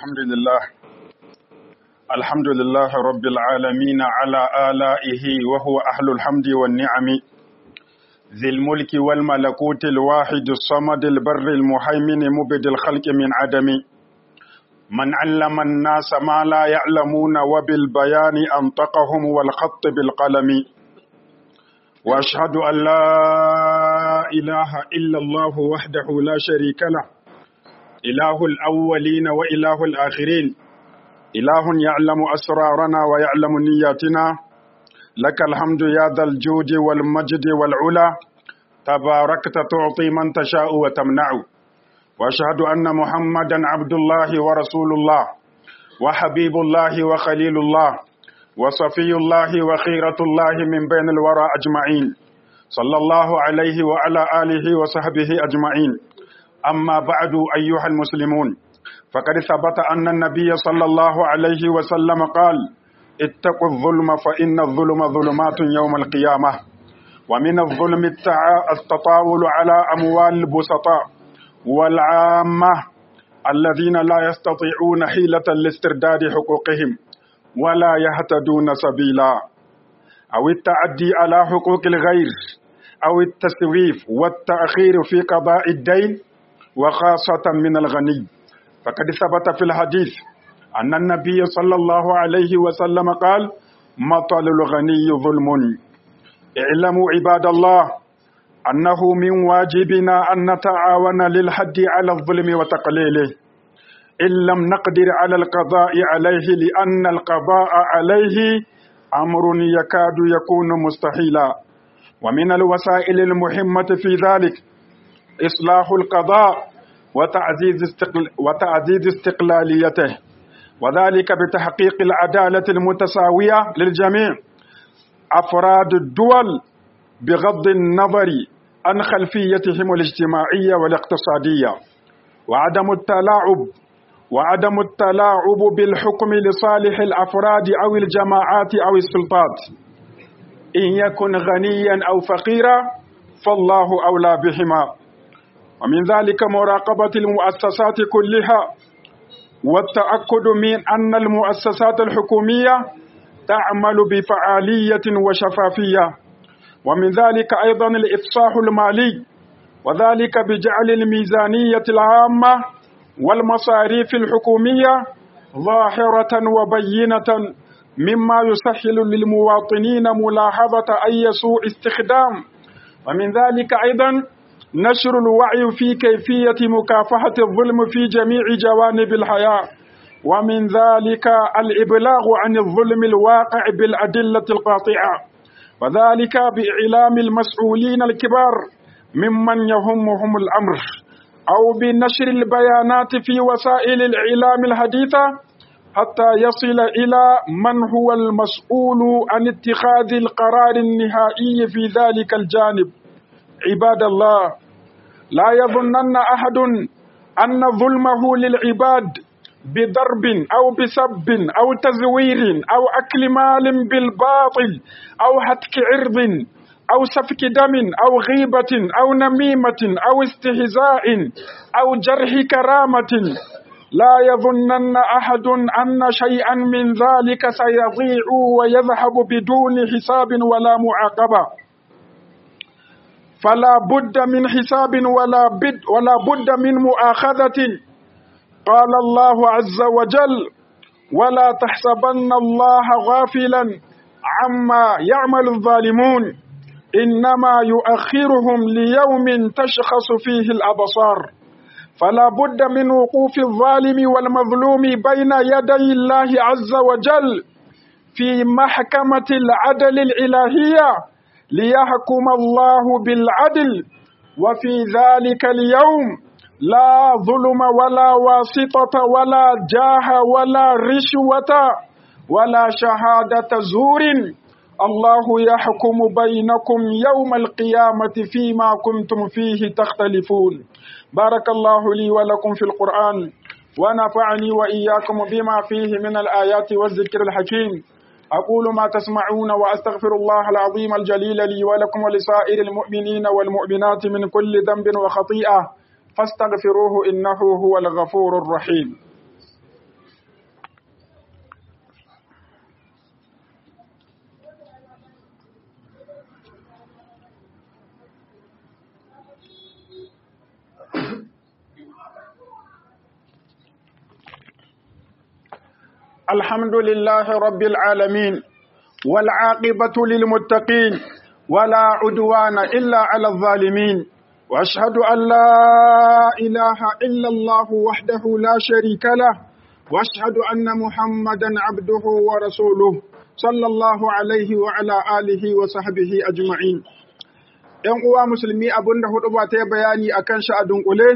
الحمد لله الحمد لله رب العالمين على آلائه وهو أهل الحمد والنعم ذي الملك والملكوت الواحد الصمد البر المهيمن مبد الخلق من عدم من علم الناس ما لا يعلمون وبالبيان أنطقهم والخط بالقلم وأشهد أن لا إله إلا الله وحده لا شريك له إله الأولين وإله الآخرين إله يعلم أسرارنا ويعلم نياتنا لك الحمد يا ذا الجود والمجد والعلا تباركت تعطي من تشاء وتمنع وأشهد أن محمدا عبد الله ورسول الله وحبيب الله وخليل الله وصفي الله وخيرة الله من بين الورى أجمعين صلى الله عليه وعلى آله وصحبه أجمعين أما بعد أيها المسلمون فقد ثبت أن النبي صلى الله عليه وسلم قال اتقوا الظلم فإن الظلم ظلمات يوم القيامة ومن الظلم التطاول على أموال البسطاء والعامة الذين لا يستطيعون حيلة لاسترداد حقوقهم ولا يهتدون سبيلا أو التعدي على حقوق الغير أو التسويف والتأخير في قضاء الدين وخاصة من الغني فقد ثبت في الحديث أن النبي صلى الله عليه وسلم قال مطل الغني ظلم اعلموا عباد الله أنه من واجبنا أن نتعاون للحد على الظلم وتقليله إن لم نقدر على القضاء عليه لأن القضاء عليه أمر يكاد يكون مستحيلا ومن الوسائل المهمة في ذلك إصلاح القضاء وتعزيز, استقل وتعزيز استقلاليته وذلك بتحقيق العدالة المتساوية للجميع أفراد الدول بغض النظر عن خلفيتهم الاجتماعية والاقتصادية وعدم التلاعب وعدم التلاعب بالحكم لصالح الأفراد أو الجماعات أو السلطات إن يكن غنيا أو فقيرا فالله أولى بهما ومن ذلك مراقبة المؤسسات كلها والتأكد من أن المؤسسات الحكومية تعمل بفعالية وشفافية ومن ذلك أيضا الإفصاح المالي وذلك بجعل الميزانية العامة والمصاريف الحكومية ظاهرة وبينة مما يسهل للمواطنين ملاحظة أي سوء استخدام ومن ذلك أيضا نشر الوعي في كيفية مكافحة الظلم في جميع جوانب الحياة ومن ذلك الإبلاغ عن الظلم الواقع بالأدلة القاطعة وذلك بإعلام المسؤولين الكبار ممن يهمهم الأمر أو بنشر البيانات في وسائل الإعلام الحديثة حتى يصل إلى من هو المسؤول عن اتخاذ القرار النهائي في ذلك الجانب عباد الله لا يظنن أحد أن ظلمه للعباد بضرب أو بسب أو تزوير أو أكل مال بالباطل أو هتك عرض أو سفك دم أو غيبة أو نميمة أو استهزاء أو جرح كرامة لا يظنن أحد أن شيئا من ذلك سيضيع ويذهب بدون حساب ولا معاقبة فلا بد من حساب ولا بد ولا بد من مؤاخذة قال الله عز وجل ولا تحسبن الله غافلا عما يعمل الظالمون إنما يؤخرهم ليوم تشخص فيه الأبصار فلا بد من وقوف الظالم والمظلوم بين يدي الله عز وجل في محكمة العدل الإلهية ليحكم الله بالعدل وفي ذلك اليوم لا ظلم ولا واسطة ولا جاه ولا رشوة ولا شهادة زور الله يحكم بينكم يوم القيامة فيما كنتم فيه تختلفون بارك الله لي ولكم في القرآن ونفعني وإياكم بما فيه من الآيات والذكر الحكيم أقول ما تسمعون وأستغفر الله العظيم الجليل لي ولكم ولسائر المؤمنين والمؤمنات من كل ذنب وخطيئة فاستغفروه إنه هو الغفور الرحيم الحمد لله رب العالمين والعاقبة للمتقين ولا عدوان إلا على الظالمين وأشهد أن لا إله إلا الله وحده لا شريك له وأشهد أن محمدا عبده ورسوله صلى الله عليه وعلى آله وصحبه أجمعين ‘Yan uwa musulmi abin da hudu ba ta yi bayani a kan shi a dunkule,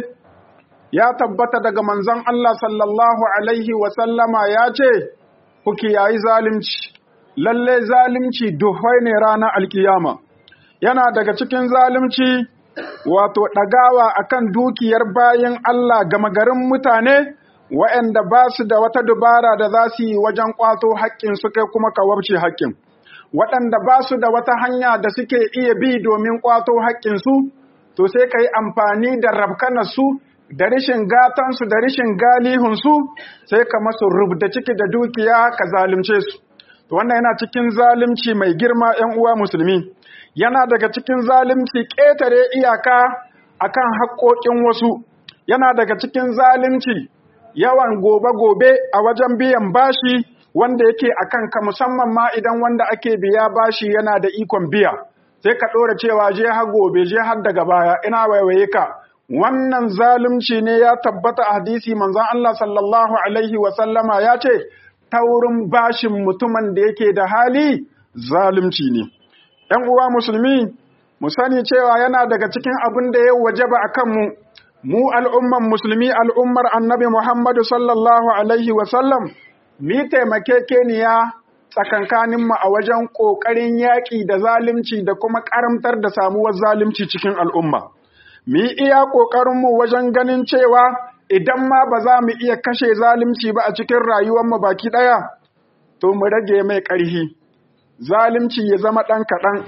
ya tabbata daga manzon Allah sallallahu Alaihi wasallama ya ce, Ku kiyayi zalimci, lalle zalimci duhwai ne ranar alkiyama. Yana daga cikin zalimci wato ɗagawa akan dukiyar bayan Allah gama garin mutane, waɗanda ba su da wata dubara da za su yi wajen ƙwato haƙƙin su kai kuma ka wabce haƙƙin. waɗanda ba su da wata hanya da suke iya bi domin ƙwato haƙƙinsu, to sai ka yi amfani da rabkanarsu da rishin gatansu da rishin galihunsu sai ka masu rubda ciki da dukiya ka zalunce su. To wannan yana cikin zalunci mai girma ‘yan uwa musulmi, yana daga cikin zalunci ƙetare iyaka akan haƙƙoƙin wasu, yana daga cikin zalunci yawan gobe-gobe a wajen biyan bashi wanda yake a kanka musamman ma idan wanda ake biya bashi yana da ikon biya sai ka ɗora cewa je har gobe je har daga baya ina waiwaye ka wannan zalunci ne ya tabbata a hadisi manzon Allah sallallahu alaihi wa sallama ya ce taurin bashin mutumin da yake da hali zalunci ne ‘yan uwa musulmi mu sani cewa yana daga cikin abin da ya wajaba a kanmu mu al'umman musulmi al'ummar annabi Muhammadu sallallahu alaihi wa sallam mi taimakekeniya tsakankaninmu a wajen ƙoƙarin yaƙi da zalunci da kuma ƙaramtar da samuwar zalunci cikin al'umma. Mi iya ƙoƙarinmu wajen ganin cewa idan ma ba za mu iya kashe zalunci ba a cikin rayuwarmu baki ɗaya, to mu rage mai ƙarhi. Zalunci ya zama ɗan kaɗan.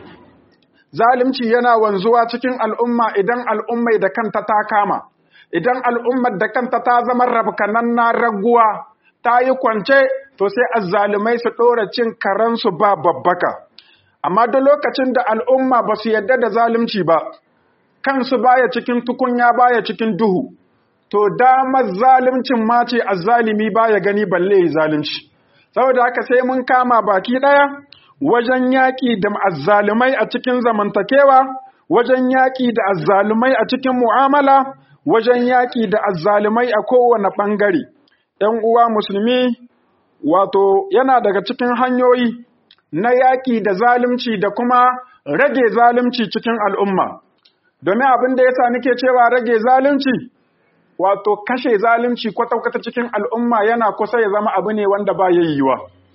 Zalunci yana wanzuwa cikin al'umma idan al'ummai da kanta ta kama, idan al'ummar da kanta ta zama rabkanan na raguwa. ta yi kwance to sai azzalumai su ɗora cin karansu ba babbaka. Amma duk lokacin da al'umma ba su yadda da zalunci ba, kansu baya cikin tukunya baya cikin duhu, to damar zaluncin ma ce azzalimi baya gani balle zalunci. Saboda haka sai mun kama baki ɗaya wajen yaƙi da azzalumai a cikin zamantakewa, wajen yaƙi da azzalumai a cikin mu'amala, wajen yaƙi da azzalumai a kowane ɓangare. ‘yan uwa musulmi wato yana daga cikin hanyoyi na yaƙi da zalunci da kuma rage zalunci cikin al'umma. Domin abin da ya sa nake cewa rage zalunci, wato kashe zalunci kwata-kwata cikin al'umma yana kusa ya zama abu ne wanda ba ya yiwuwa.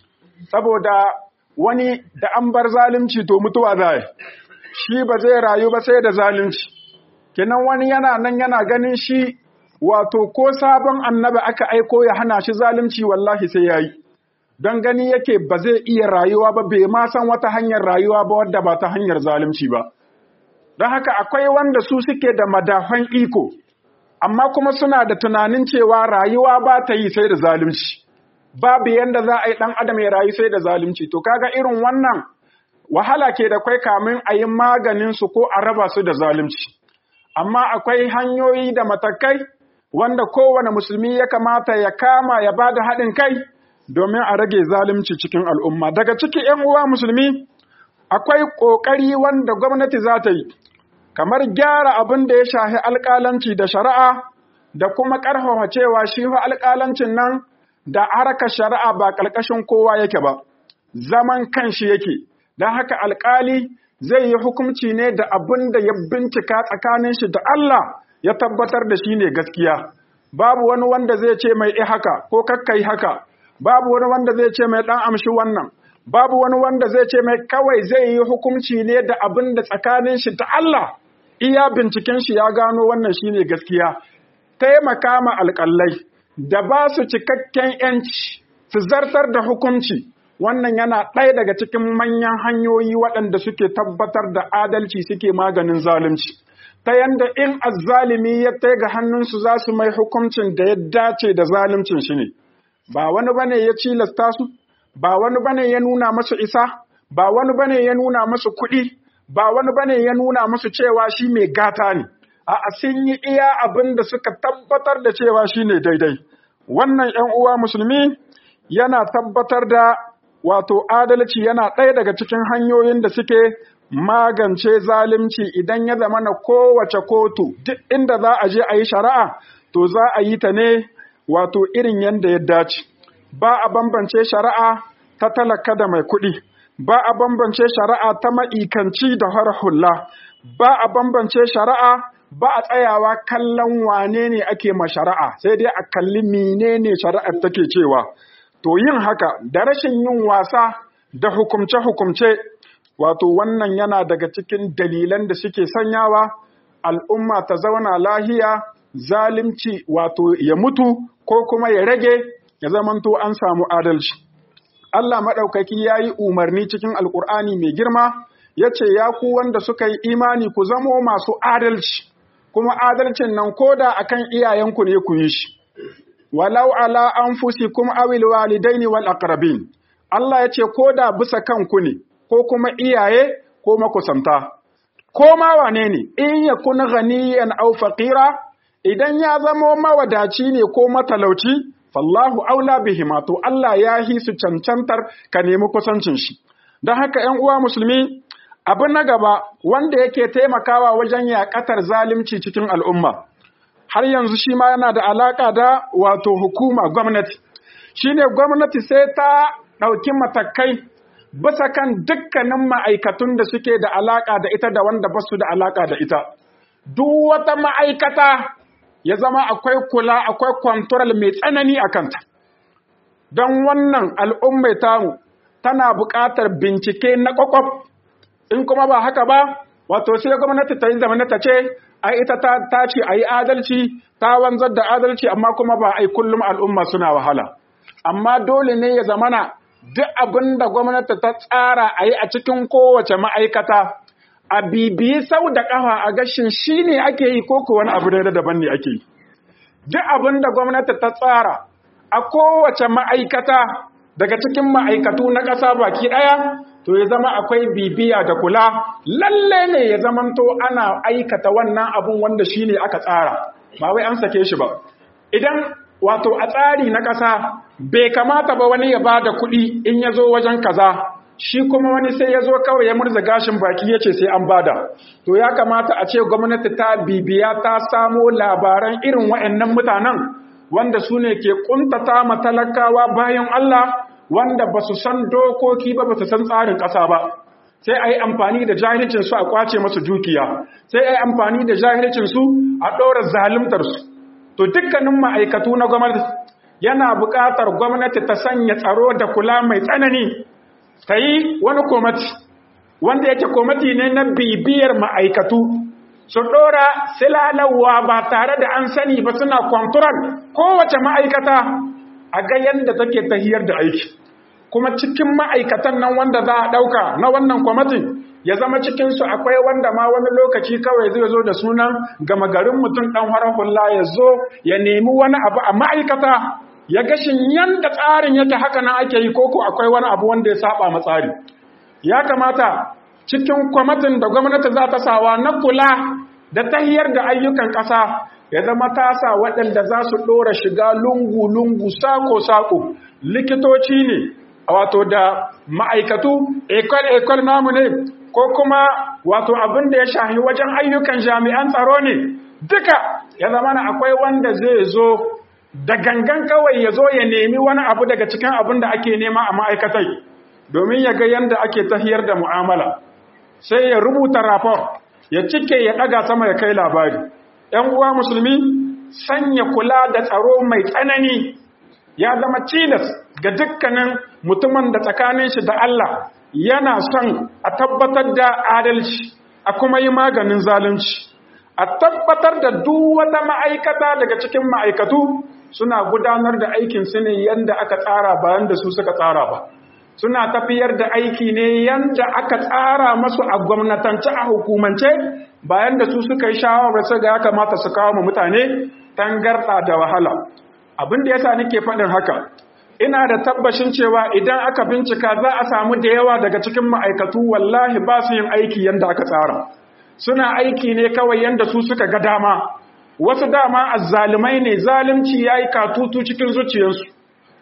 Saboda wani da an bar zalunci to mutuwa za shi ba zai rayu ba sai da zalunci. Kinan wani yana nan yana ganin shi wato ko sabon annabi aka aiko ya hana shi zalunci wallahi sai yayi don gani yake ba zai iya rayuwa ba bai ma san wata hanyar rayuwa ba wadda ba ta hanyar zalunci ba don haka akwai wanda su suke da madafan iko amma kuma suna da tunanin cewa rayuwa ba ta yi sai da zalunci babu yanda za a yi dan adam ya rayu sai da zalunci to kaga irin wannan wahala ke da kwai kamin a yi maganin su ko a raba su da zalunci amma akwai hanyoyi da matakai wanda kowane musulmi ya kamata ya kama ya ba da haɗin kai domin a rage zalunci cikin al'umma. Daga ciki ‘yan uwa musulmi, akwai ƙoƙari wanda gwamnati za ta yi, kamar gyara abin da ya shahi alƙalanci da shari'a da kuma ƙarfafa cewa shi alƙalancin nan da harkar shari'a ba ƙarƙashin kowa yake ba, zaman kanshi yake, don haka alƙali zai yi hukunci ne da abin da ya bincika tsakanin shi da Allah ya tabbatar da shi ne gaskiya babu wani wanda zai ce mai haka ko kakkai haka babu wani wanda zai ce mai dan amshi wannan babu wani wanda zai ce mai kawai zai yi hukunci ne da abin da tsakanin shi da Allah iya binciken shi ya gano wannan shine gaskiya taimaka ma alƙallai da ba su cikakken yanci su zartar da hukunci wannan yana ɗaya daga cikin manyan hanyoyi waɗanda suke tabbatar da adalci suke maganin zalunci ta yanda in azzalimi ya tai ga hannunsu za su mai hukuncin da ya dace da zaluncin shi ne ba wani bane ya cilasta su ba wani bane ya nuna masu isa ba wani bane ya nuna masu kuɗi ba wani bane ya nuna masu cewa shi mai gata ne a sun yi iya abin da suka tabbatar da cewa shi ne daidai wannan ‘yan uwa musulmi yana tabbatar da wato adalci yana ɗaya daga cikin hanyoyin da suke magance zalunci idan ya zama na kowace kotu duk inda za a je a yi shari'a to za a yi ta ne wato irin yadda ya dace ba a bambance shari'a ta talaka da mai kuɗi ba a bambance shari'a ta ma'ikanci da har hula ba a bambance shari'a ba a tsayawa kallon wane ne ake ma shari'a sai dai a kalli menene shari'ar take cewa to yin haka da rashin yin wasa da hukumce-hukumce wato wannan yana daga cikin dalilan da suke sanyawa al'umma ta zauna lahiya zalimci wato ya mutu ko kuma ya rage ya zamanto an samu adalci Allah maɗaukaki ya yi umarni cikin alƙur'ani mai girma ya ce ya ku wanda suka yi imani ku zamo masu adalci kuma adalcin nan koda akan iyayenku ne ku yi shi walau ala anfusikum awil walidaini wal aqrabin Allah ya ce koda bisa kanku ne ko kuma iyaye ko makusanta ko ma wane ne in yakun ghaniyan aw faqira idan ya zamo mawadaci ne ko matalauci fallahu aula bihima to Allah ya hi su cancantar ka nemi kusancin shi don haka ‘yan uwa musulmi abin na gaba wanda yake taimakawa wajen yaƙatar zalunci cikin al'umma har yanzu shi ma yana da alaƙa da wato hukuma gwamnati shi ne gwamnati sai ta ɗauki matakai bisa kan dukkanin ma'aikatun da suke da alaƙa da ita da wanda ba su da alaƙa da ita duk wata ma'aikata ya zama akwai kula akwai kwantoral mai tsanani a kanta don wannan al'ummai tamu tana buƙatar bincike na ƙwaƙwaf in kuma ba haka ba wato sai gwamnati ta yi zamani ta ce a ita ta ce a yi adalci ta wanzar da adalci amma kuma ba a yi kullum al'umma suna wahala amma dole ne ya zamana duk abin da gwamnati ta tsara a yi a cikin kowace ma'aikata a bibiyi sau da ƙafa a gashin shi ne ake yi ko wani abu da daban ne ake yi. Duk abin da gwamnati ta tsara a kowace ma'aikata daga cikin ma'aikatu na ƙasa baki ɗaya, to ya zama akwai bibiya da kula, lalle ne ya zamanto ana aikata wannan abun wanda shi ne aka tsara, ba wai an sake shi ba. Idan wato a tsari na ƙasa bai kamata ba wani ya ba da kuɗi in ya zo wajen kaza. shi kuma wani sai ya zo kawai ya murza gashin baki ya ce sai an bada to ya kamata a ce gwamnati ta bibiya ta samo labaran irin wa'annan mutanen wanda su ne ke kuntata matalakawa bayan Allah wanda ba su san dokoki ba ba su san tsarin ƙasa ba sai a yi amfani da jahilcinsu a kwace masu dukiya sai a yi amfani da jahilcinsu a ɗora zalimtarsu to dukkanin ma'aikatu na gwamnati yana buƙatar gwamnati ta sanya tsaro da kula mai tsanani ta yi wani komati wanda yake komati ne na bibiyar ma'aikatu su ɗora silalawa ba tare da an sani ba suna kwanturan kowace ma'aikata a ga yadda take tahiyar da aiki kuma cikin ma'aikatan nan wanda za a ɗauka na wannan kwamitin ya zama cikinsu akwai wanda ma wani lokaci kawai zai zo da sunan gama garin mutum ɗan harar hula ya zo ya nemi wani abu a ma'aikata ya gashin yanda tsarin yake haka nan ake yi koko akwai wani abu wanda ya saba ma tsari ya kamata cikin kwamitin da gwamnati za ta sawa na kula da tahiyar da ayyukan ƙasa ya zama ta sa waɗanda za su ɗora shiga lungu-lungu sako-sako likitoci ne wato da ma'aikatu ekol-ekol namu ne ko kuma wato abin da ya shahi wajen ayyukan jami'an tsaro ne duka ya zama na akwai wanda zai zo da gangan kawai ya zo ya nemi wani abu daga cikin abin da ake nema a ma'aikatai domin ya ga yadda ake tahiyar da mu'amala sai ya rubuta rapor ya cike ya ɗaga sama ya kai labari ‘yan uwa musulmi sanya kula da tsaro mai tsanani ya zama cilas ga dukkanin mutumin da tsakanin shi da Allah yana son a tabbatar da adalci a kuma yi maganin zalunci a tabbatar da duk wata ma'aikata daga cikin ma'aikatu suna gudanar da aikinsu ne yadda aka tsara bayan da su suka tsara ba suna tafiyar da aiki ne yadda aka tsara masu a gwamnatance a hukumance bayan da su suka yi shawarar su ga ya kamata su kawo mutane tangarɗa da wahala abin da yasa nake faɗin haka ina da tabbashin cewa idan aka bincika za a samu da yawa daga cikin ma'aikatu wallahi ba su yin aiki yadda aka tsara suna aiki ne kawai yadda su suka ga dama wasu dama azzalumai ne zalunci yayi katutu cikin zuciyarsu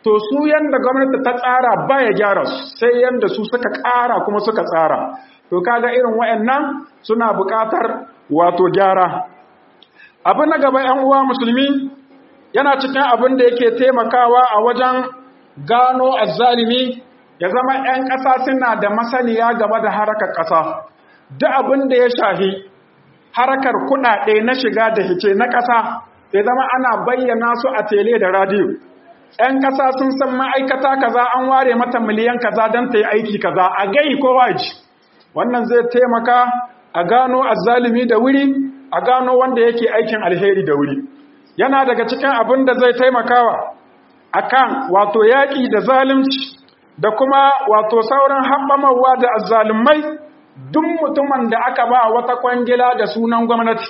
to su yanda gwamnati ta tsara ba ya gyara su sai yanda su suka ƙara kuma suka tsara to kaga irin waɗannan suna buƙatar wato gyara abu na gaba ‘yan uwa musulmi yana cikin abin da yake taimakawa a wajen gano azzalimi ya zama ‘yan ƙasa suna da masaniya game da harakar ƙasa duk abin da ya shahi harakar kuɗaɗe na shiga da hice na ƙasa ya zama ana bayyana su a tele da radiyo ‘yan ƙasa sun san ma'aikata kaza an ware mata miliyan kaza don ta yi aiki kaza a gai ko waji wannan zai taimaka a gano azzalimi da wuri a gano wanda yake aikin alheri da wuri yana daga cikin abin da zai taimakawa akan wato yaƙi da zalunci da kuma wato sauran haɓamawa da azzalumai duk mutumin da aka ba wata kwangila da sunan gwamnati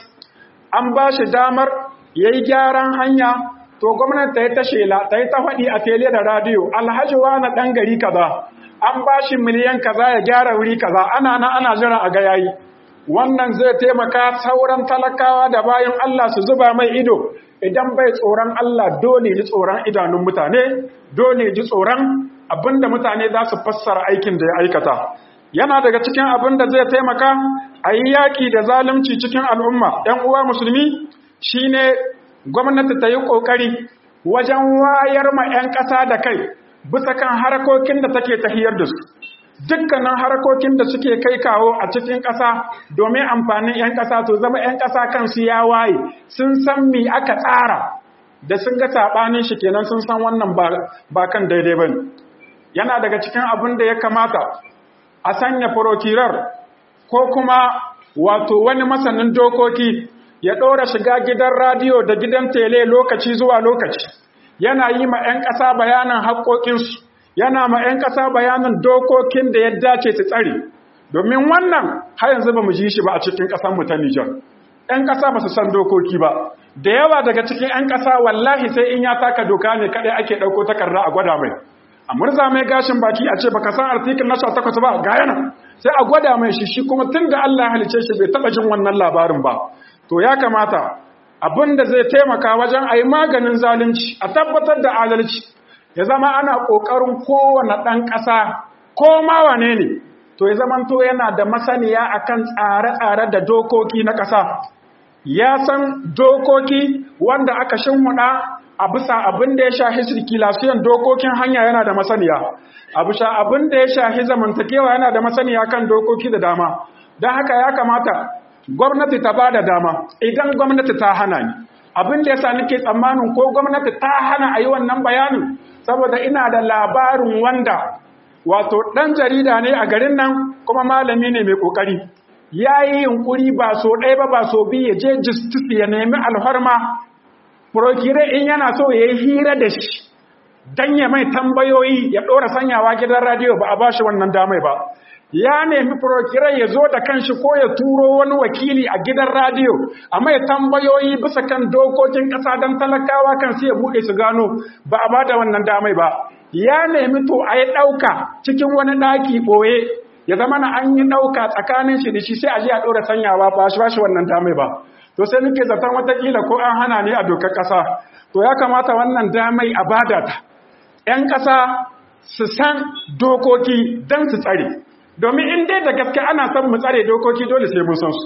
an ba shi damar ya yi gyaran hanya to gwamnati ta yi ta shela ta yi ta faɗi a tele da radiyo alhaji na ɗan gari kaza an ba shi miliyan kaza ya gyara wuri kaza ana na ana jira a ga yayi wannan zai taimaka sauran talakawa da bayan Allah su zuba mai ido idan bai tsoron Allah dole ji tsoron idanun mutane dole ji tsoron abinda mutane za su fassara aikin da ya aikata yana daga cikin abin da zai taimaka a yi yaƙi da zalunci cikin al'umma ‘yan uwa musulmi shine gwamnati ta yi ƙoƙari wajen wayar ma ‘yan ƙasa da kai bisa kan harkokin da take tahiyar da su dukkanin harkokin da suke kai kawo a cikin ƙasa domin amfanin 'yan ƙasa to zama 'yan ƙasa kansu ya waye sun san mi aka tsara da sun ga saɓanin shi kenan sun san wannan ba kan daidai ba yana daga cikin abin da ya kamata a sanya furokirar ko kuma wato wani masanin dokoki ya ɗora shiga gidan radiyo da gidan tele lokaci zuwa lokaci yana yi ma 'yan ƙasa bayanan haƙoƙinsu yana ma 'yan ƙasa bayanin dokokin da ya dace su tsare domin wannan har yanzu ba mu ji shi ba a cikin ƙasarmu ta Nijar. 'yan ƙasa ba su san dokoki ba da yawa daga cikin 'yan ƙasa wallahi sai in ya taka doka ne kaɗai ake ɗauko takarda a gwada mai a murza mai gashin baki a ce baka san artikel na 18 ba ga yana sai a gwada mai shi shi kuma tun da Allah halice shi bai taɓa jin wannan labarin ba to ya kamata abin da zai taimaka wajen a yi maganin zalunci a tabbatar da adalci ya zama ana ƙoƙarin kowane ɗan ƙasa ko ma wane ne to ya zama to yana da masaniya akan tsare-tsare da dokoki na ƙasa ya san dokoki wanda aka shinhuɗa a bisa abin da ya shahi sirkulasiyon dokokin hanya yana da masaniya a bisa abin da ya shahi zamantakewa yana da masaniya kan dokoki da dama don haka ya kamata gwamnati ta ba da dama idan gwamnati ta hana ni abin da ya sa nake tsammanin ko gwamnati ta hana a yi wannan bayanin saboda ina da labarin wanda wato ɗan jarida ne a garin nan kuma malami ne mai ƙoƙari ya yi yunƙuri ba so ɗaya ba ba so biyu ya je justice ya nemi alfarma prokire in yana so ya yi hira da shi don ya mai tambayoyi ya ɗora sanyawa gidan radiyo ba a ba shi wannan damai ba ya nemi prokire ya zo da kanshi ko ya turo wani wakili a gidan radiyo a mai tambayoyi bisa kan dokokin ƙasa don talakawa kan su ya buɗe su gano ba a ba da wannan damai ba ya nemi to a yi ɗauka cikin wani ɗaki ɓoye ya zama na an yi ɗauka tsakanin shi da shi sai a ji a ɗora sanyawa ba shi ba shi wannan damai ba to sai nake zaton watakila ko an hana ne a dokar ƙasa to ya kamata wannan damai a bada ta ‘yan ƙasa su san dokoki don su tsare domin in dai da gaske ana son mu tsare dokoki dole sai mun san su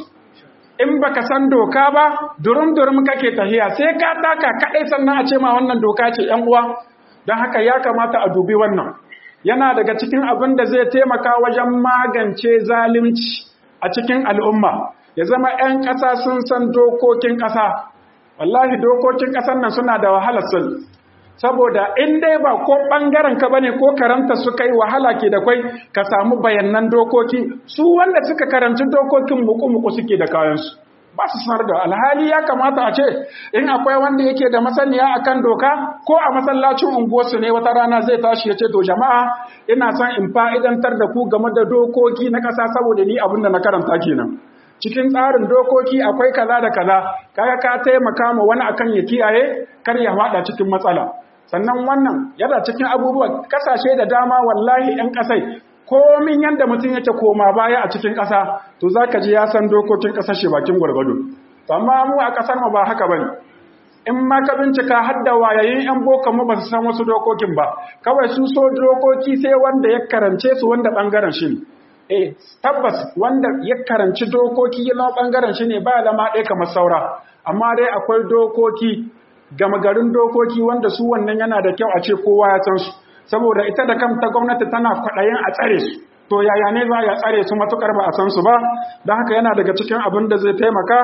in baka san doka ba durum durum kake tahiya sai ka taka kaɗai sannan a ce ma wannan doka ce ‘yan uwa don haka ya kamata a dubi wannan yana daga cikin abin da zai taimaka wajen magance zalunci a cikin al'umma ya zama 'yan ƙasa sun san dokokin ƙasa wallahi dokokin ƙasar nan suna da wahalar sun saboda in dai ba ko ɓangaren ka bane ko karanta su kai wahala ke da kwai ka samu bayanan dokoki su wanda suka karanci dokokin muku-muku suke da kayansu ba su sanar da alhali ya kamata a ce in akwai wanda yake da masaniya akan doka ko a masallacin unguwarsu ne wata rana zai tashi ya ce to jama'a ina son in fa'idantar da ku game da dokoki na ƙasa saboda ni abin da na karanta kenan cikin tsarin dokoki akwai kaza da kaza kaga ka taimaka ma wani akan ya kiyaye kar ya faɗa cikin matsala sannan wannan yana cikin abubuwa kasashe da dama wallahi 'yan ƙasai komin yadda mutum yake koma baya a cikin ƙasa to za ka ji ya san dokokin ƙasashe bakin gwargwado amma mu a ƙasar mu ba haka bane in ma ka bincika har da wayayin yan boko mu ba su san wasu dokokin ba kawai su so dokoki sai wanda ya karance su wanda bangaren shi ne eh tabbas wanda ya karanci dokoki na bangaren shi ne ba lama ɗaya kamar saura amma dai akwai dokoki gama garin dokoki wanda su wannan yana da kyau a ce kowa ya san su saboda ita da kanta gwamnati tana kwaɗayin a tsare su to yaya ne za ya tsare su matukar ba a san su ba don haka yana daga cikin abin da zai taimaka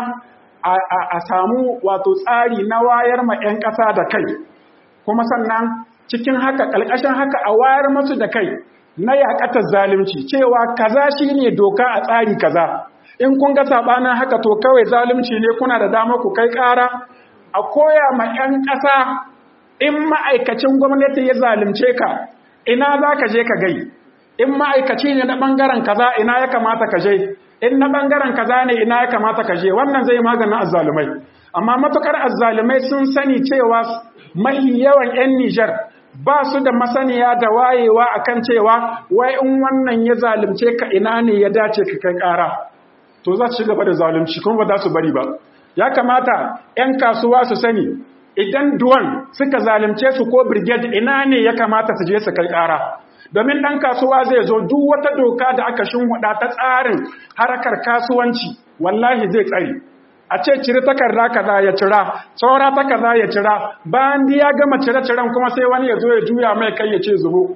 a samu wato tsari na wayar ma 'yan ƙasa da kai kuma sannan cikin haka ƙalƙashin haka a wayar masu da kai na yaƙatar zalunci cewa kaza shi ne doka a tsari kaza in kun ga saɓanin haka to kawai zalunci ne kuna da dama ku kai ƙara a koya ma 'yan ƙasa in ma'aikacin gwamnati ya zalunce ka ina za ka je ka gai in ma'aikaci ne na ɓangaren kaza ina ya kamata ka je in na ɓangaren kaza ne ina ya kamata ka je wannan zai maganin azzalumai amma matukar azzalumai sun sani cewa mahi yawan 'yan Nijar ba su da masaniya da wayewa akan cewa wai in wannan ya zalunce ka ina ne ya dace ka kai ƙara to za su ci gaba da zalunci kuma ba za su bari ba ya kamata 'yan kasuwa su sani idan duwan suka zalunce su ko brigade ina ne ya kamata su je su kai ƙara domin ɗan kasuwa zai zo duk wata doka da aka shimfiɗa ta tsarin harkar kasuwanci wallahi zai tsari a ce ciri takarda kaza ya cira saura takarda ya cira bayan ya gama cire-ciren kuma sai wani ya zo ya juya mai kai ya ce zubo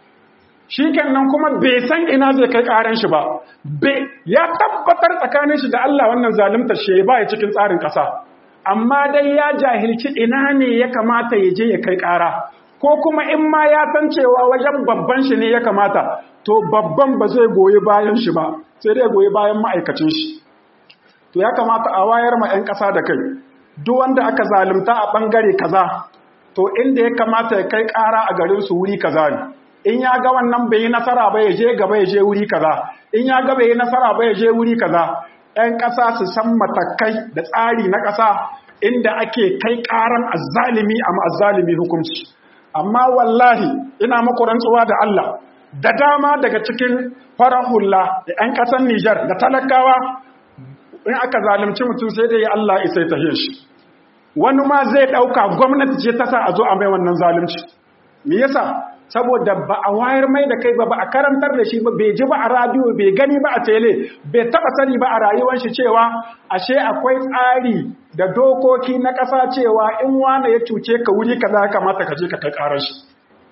shi nan kuma bai san ina zai kai ƙaran shi ba ya tabbatar tsakanin shi da Allah wannan zalunta shi ba ya cikin tsarin ƙasa amma dai ya jahilci ina ne ya kamata ya je ya kai ƙara ko kuma in ma ya san cewa wajen babban shi ne ya kamata to babban ba zai goyi bayan shi ba sai dai goyi bayan ma'aikacin shi to ya kamata a wayar ma 'yan ƙasa da kai duk wanda aka zalunta a ɓangare kaza to inda ya kamata ya kai ƙara a garin su wuri kaza ne in ya ga wannan bai yi nasara ba ya je gaba ya je wuri kaza in ya ga bai yi nasara ba ya je wuri kaza 'yan ƙasa su san matakai da tsari na ƙasa inda ake kai ƙaran azzalimi a ma'azzalimi hukunci amma wallahi ina muku rantsuwa da Allah da dama daga cikin farar hula da 'yan ƙasar Nijar da talakawa in aka zalunci mutum sai dai Allah isai ta shi wani ma zai ɗauka gwamnati ce ta sa a zo a mai wannan zalunci me yasa saboda ba a wayar mai da kai ba ba a karantar da shi ba bai ji ba a radio bai gani ba a tele bai taba sani ba a rayuwar shi cewa ashe akwai tsari da dokoki na ƙasa cewa in wane ya cuce ka wuri kaza kamata ka je ka kai ƙarar shi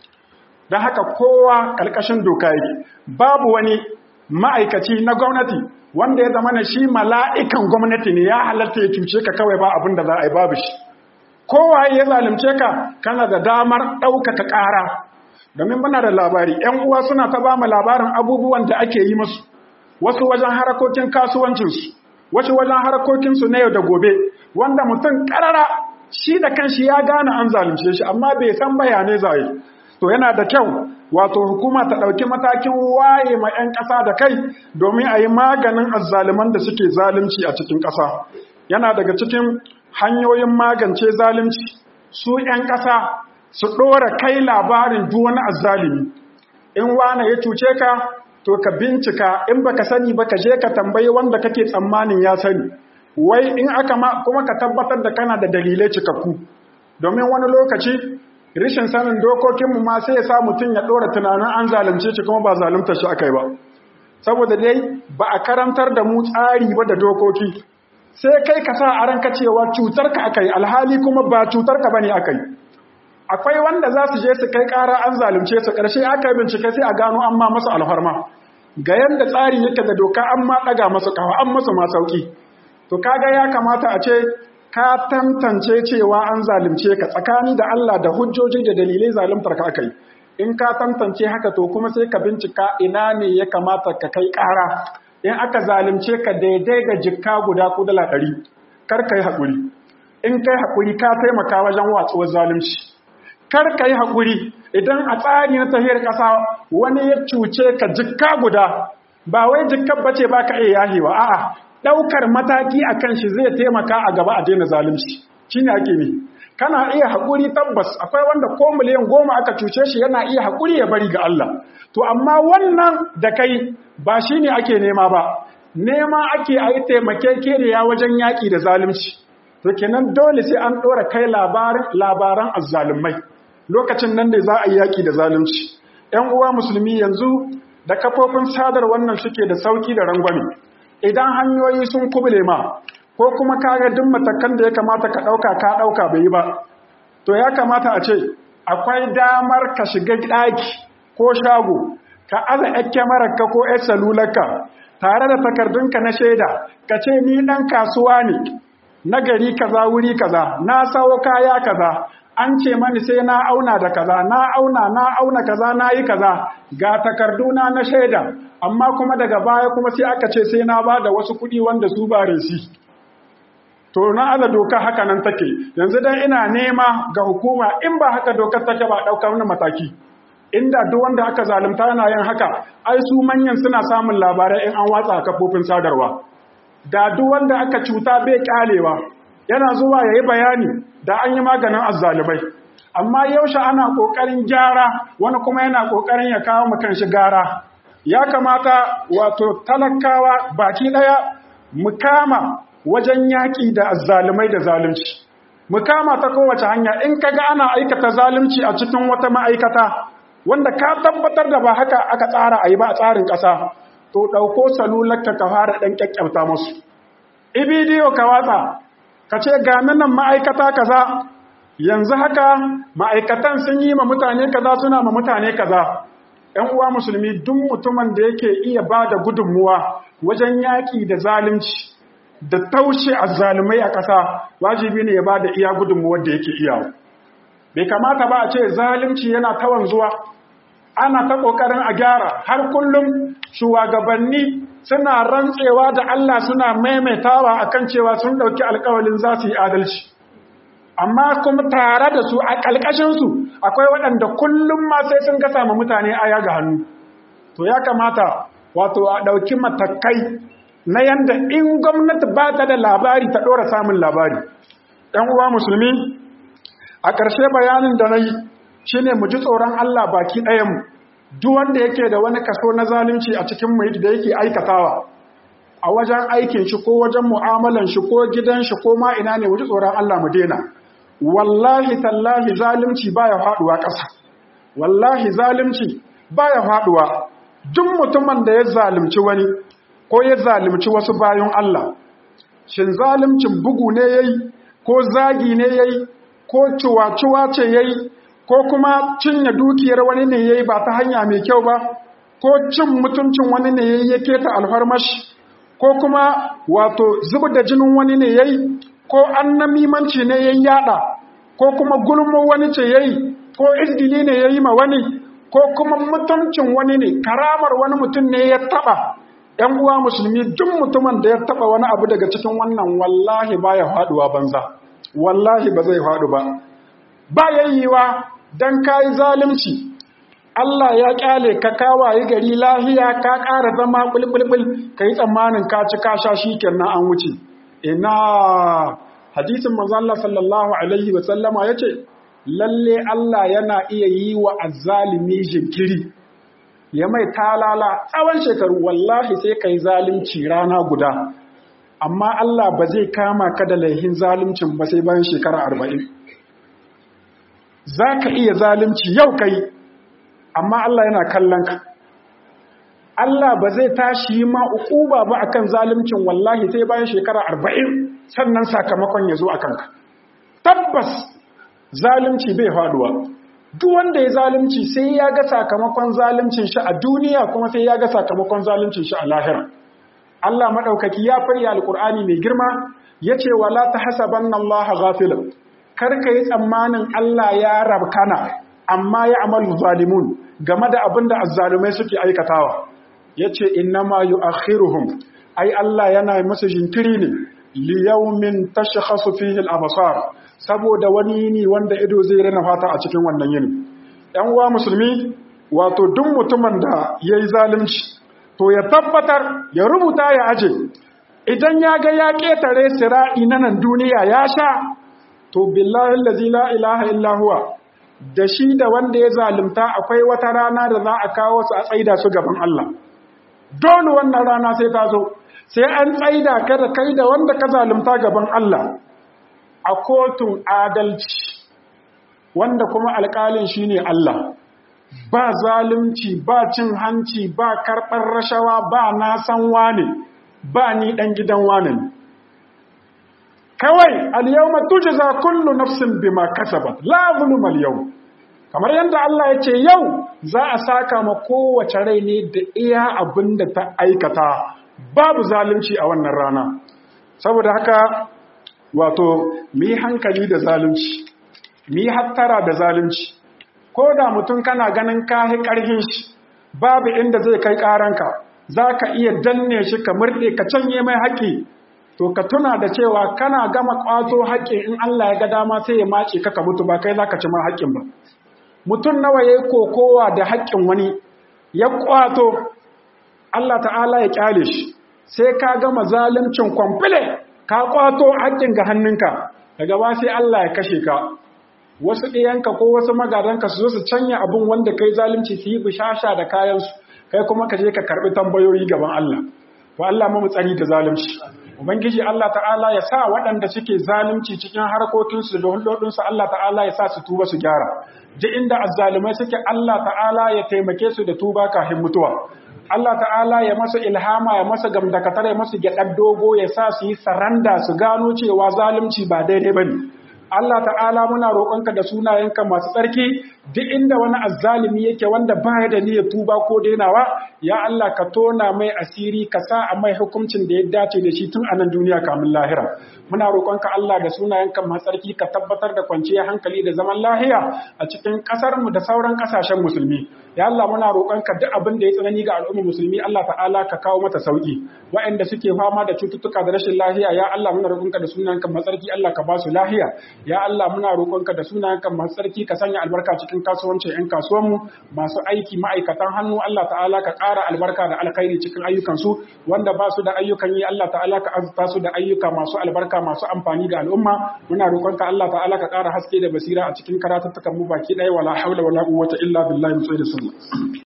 don haka kowa ƙarƙashin doka yake babu wani ma'aikaci na gwamnati wanda ya zama na shi mala'ikan gwamnati ne ya halatta ya cuce ka kawai ba abin da za a yi babu shi kowa ya zalunce ka kana da damar ɗaukaka ƙara domin muna da labari ‘yan uwa suna ta ba mu labarin abubuwan da ake yi musu wasu wajen harakokin kasuwancinsu wasu wajen harakokinsu na yau da gobe wanda mutum ƙarara shi da kanshi ya gane an zalunce shi amma bai san bayanai zai to yana da kyau wato hukuma ta ɗauki matakin waye ma 'yan ƙasa da kai domin a yi maganin azzaluman da suke zalunci a cikin ƙasa yana daga cikin hanyoyin magance zalunci su 'yan ƙasa su ɗora kai labarin duk wani azzalimi in wane ya cuce ka to ka bincika in baka sani ba ka je ka tambayi wanda kake tsammanin ya sani wai in aka ma kuma ka tabbatar da kana da dalilai cikakku domin wani lokaci rishin sanin dokokinmu ma sai ya sa mutum ya ɗora tunanin an zalunce shi kuma ba zalunta shi aka yi ba saboda dai ba a karantar da mu tsari ba da dokoki sai kai ka sa a ranka cewa cutarka aka yi alhali kuma ba cutarka ba ne aka yi akwai wanda za su je su kai ƙara an zalunce su ƙarshe aka yi bincike sai a gano an ma masu alfarma ga yadda tsari yake da doka an ma ɗaga masu kawo an masu ma sauƙi to kaga ya kamata a ce ka tantance cewa an zalunce ka tsakani da Allah da hujjoji da dalilai zaluntar ka aka yi in ka tantance haka to kuma sai ka bincika ina ne ya kamata ka kai ƙara in aka zalunce ka daidai ga jikka guda ko dala ɗari kar ka yi haƙuri in kai haƙuri ka taimaka wajen watsuwar zalunci kar ka yi haƙuri idan a tsari na tahiyar ƙasa wani ya cuce ka jikka guda ba wai jikkar bace ba ka iya yahewa a'a ɗaukar mataki a kan shi zai taimaka a gaba a daina zalunci shi ne ake ne kana iya haƙuri tabbas akwai wanda ko miliyan goma aka cuce shi yana iya haƙuri ya bari ga Allah to amma wannan da kai ba shi ne ake nema ba nema ake a yi taimakekeniya wajen yaƙi da zalunci to kenan dole sai an ɗora kai labaran azzalumai lokacin nan ne za a yi yaƙi da zalunci ‘yan uwa musulmi yanzu da kafofin sadar wannan suke da sauƙi da rangwame idan hanyoyi sun kubule ma ko kuma kaga duk matakan da ya kamata ka ɗauka ka ɗauka bai yi ba to ya kamata a ce akwai damar ka shiga ɗaki ko shago ka aza ‘yan kyamararka ko ‘yan salularka tare da takardunka na shaida ka ce ni ɗan kasuwa ne na gari kaza wuri kaza na sawo kaya kaza an ce mani sai na auna da kaza na auna na auna kaza na yi kaza ga takarduna na shaida amma kuma daga baya kuma sai aka ce sai na ba da wasu kuɗi wanda su ba resi to na ala doka haka nan take yanzu dan ina nema ga hukuma in ba haka dokar take ba ɗauka wani mataki inda duk wanda aka zalunta yana yin haka ai su manyan suna samun labarai in an watsa kafofin sadarwa da duk wanda aka cuta bai kalewa yana zuwa yayi bayani da an yi maganin azzalibai amma yaushe ana kokarin gyara wani kuma yana kokarin ya kawo mu kanshi gara ya kamata wato talakawa baki daya mu kama wajen yaki da azzalumai da zalunci mu kama ta kowace hanya in kaga ana aikata zalunci a cikin wata ma'aikata wanda ka tabbatar da ba haka aka tsara a yi ba a tsarin ƙasa to ɗauko salularka ka fara ɗan ƙyaƙƙyauta musu ibidiyo ka watsa ka ce ga nan ma'aikata kaza yanzu haka ma'aikatan sun yi ma mutane kaza suna ma mutane kaza ‘yan uwa musulmi duk mutumin da yake iya ba da gudunmuwa wajen yaƙi da zalunci da taushe a zalumai a ƙasa wajibi ne ya ba da iya gudunmuwar da yake iyawa bai kamata ba a ce zalunci yana tawan zuwa ana ta ƙoƙarin a gyara har kullum shugabanni suna rantsewa da Allah suna maimaitawa akan cewa sun ɗauki alƙawalin za su yi adalci amma kuma tare da su a ƙalƙashinsu akwai waɗanda kullum ma sai sun gasa ma mutane aya ga hannu to ya kamata wato a ɗauki matakai na yanda in gwamnati ba ta da labari ta ɗora samun labari ‘yan uwa musulmi a ƙarshe bayanin da na yi shi ne mu ji tsoron Allah baki ɗayanmu duk wanda yake da wani kaso na zalunci a cikin mu da yake aikatawa a wajen aikin shi ko wajen mu'amalan shi ko gidan shi ko ma ina ne mu ji tsoron Allah mu daina wallahi tallahi zalunci baya faduwa ƙasa wallahi zalunci baya faduwa duk mutumin da ya zalunci wani ko ya zalunci wasu bayan Allah shin zaluncin bugu ne yayi ko zagi ne yayi ko ciwa-ciwa ce yayi ko kuma cinye dukiyar wani ne yayi ba ta hanya mai kyau ba ko cin mutuncin wani ne yayi ya keta alfarmashi ko kuma wato zubar da jinin wani ne yayi ko annamimanci ne yayi yada ko kuma gulmo wani ce yayi ko izgili ne yayi ma wani ko kuma mutuncin wani ne karamar wani mutum ne ya taba ‘yan uwa musulmi duk mutumin da ya taba wani abu daga cikin wannan wallahi baya faduwa banza wallahi ba zai faɗu ba ba yayyiwa dan kai zalunci Allah ya kyale ka kawaye gari lahiya ka ƙara zama bulbulbul kai tsammanin ka ci ka sha shikenan an wuce ina hadisin manzo Allah sallallahu alaihi wa sallama yace lalle Allah yana iya yi wa azzalimi jinkiri ya mai talala tsawon shekaru wallahi sai kai zalunci rana guda amma Allah ba zai kama ka da laihin zaluncin ba sai bayan shekara arba'in za ka iya zalunci yau kai amma Allah yana kallon ka Allah ba zai tashi ma uquba ba akan zaluncin wallahi sai bayan shekara arba'in sannan sakamakon ya zo a kanka tabbas zalunci bai faduwa duk wanda ya zalunci sai ya ga sakamakon zaluncin shi a duniya kuma sai ya ga sakamakon zaluncin shi a lahira Allah maɗaukaki ya farya alƙur'ani mai girma ya ce wala ta hasaban Allah ghafilan kar ka yi tsammanin Allah ya rabkana amma ya amalu zalimun game da abin da azzalumai suke aikatawa ya ce innama yu akhiruhum ai Allah yana musu jinkiri ne li yawmin tashkhasu fihi al-absar saboda wani yini wanda ido zai rana fata a cikin wannan yini ‘yan uwa musulmi wato duk mutumin da ya yi zalunci to ya tabbatar ya rubuta ya aje idan ya ga ya ƙetare sira'i na nan duniya ya sha to billahi lazi la ilaha illa huwa da shi da wanda ya zalunta akwai wata rana da za a kawo su a tsaida su gaban Allah dole wannan rana sai ta zo sai an tsaida ka da kai da wanda ka zalunta gaban Allah a kotun adalci wanda kuma alƙalin shine Allah ba zalunci ba cin hanci ba karɓar rashawa ba na san wane ba ni ɗan gidan wane ne kawai al-yawma tujza kullu nafsin bima kasabat la zulma al kamar yadda Allah ya ce yau za a saka ma kowace rai ne da iya abin da ta aikata babu zalunci a wannan rana saboda haka wato mu yi hankali da zalunci mu yi hattara da zalunci ko da mutum kana ganin kahi ƙarfin shi babu inda zai kai ƙaranka za ka iya danne shi ka murɗe ka canye mai haƙƙi to ka tuna da cewa kana gama ƙwato haƙƙin in Allah ya ga dama sai ya mace ka ka mutu ba kai za ka ci ma haƙƙin ba mutum nawa ya yi kokowa da haƙƙin wani ya ƙwato Allah ta'ala ya ƙyale shi sai ka gama zaluncin kwamfile ka ƙwato haƙƙin ga hannunka daga ba sai Allah ya kashe ka wasu ɗiyanka ko wasu magadanka su zo su canya abin wanda kai zalunci su yi bishasha da kayansu kai kuma ka je ka karɓi tambayoyi gaban Allah wa Allah mu tsari da zalunci ubangiji Allah ta'ala ya sa waɗanda suke zalunci cikin harkokinsu da hulɗoɗinsu Allah ta'ala ya sa su tuba su gyara duk inda azzalumai suke Allah ta'ala ya taimake su da tuba kafin mutuwa Allah ta'ala ya masa ilhama ya masa gamdakatar ya masa gyaɗar dogo ya sa su yi saranda su gano cewa zalunci ba daidai bane Allah ta'ala muna roƙonka da sunayenka masu tsarki duk inda wani azzalimi yake wanda baya da niyyar tuba ko dainawa ya Allah ka tona mai asiri ka sa a mai hukuncin da ya dace da shi tun a nan duniya kamin lahira muna roƙonka Allah da sunayenka masu tsarki ka tabbatar da kwanciyar hankali da zaman lahiya a cikin ƙasar mu da sauran ƙasashen musulmi ya Allah muna roƙonka duk abin da ya tsanani ga al'ummar musulmi Allah ta'ala ka kawo mata sauki waɗanda suke fama da cututtuka da rashin lahiya ya Allah muna roƙonka da sunayenka masu tsarki Allah ka ba su lahiya ya Allah muna roƙonka da sunayenka masu tsarki ka sanya albarka cikin kasuwancin 'yan kasuwanmu masu aiki ma'aikatan hannu Allah ta'ala ka ƙara albarka da alkhairi cikin ayyukansu wanda ba su da ayyukan yi Allah ta'ala ka azurta su da ayyuka masu albarka masu amfani ga al'umma muna roƙonka Allah ta'ala ka ƙara haske da basira a cikin karatuttukan mu baki ɗaya wala haula wala quwwata illa billahi mu da sunna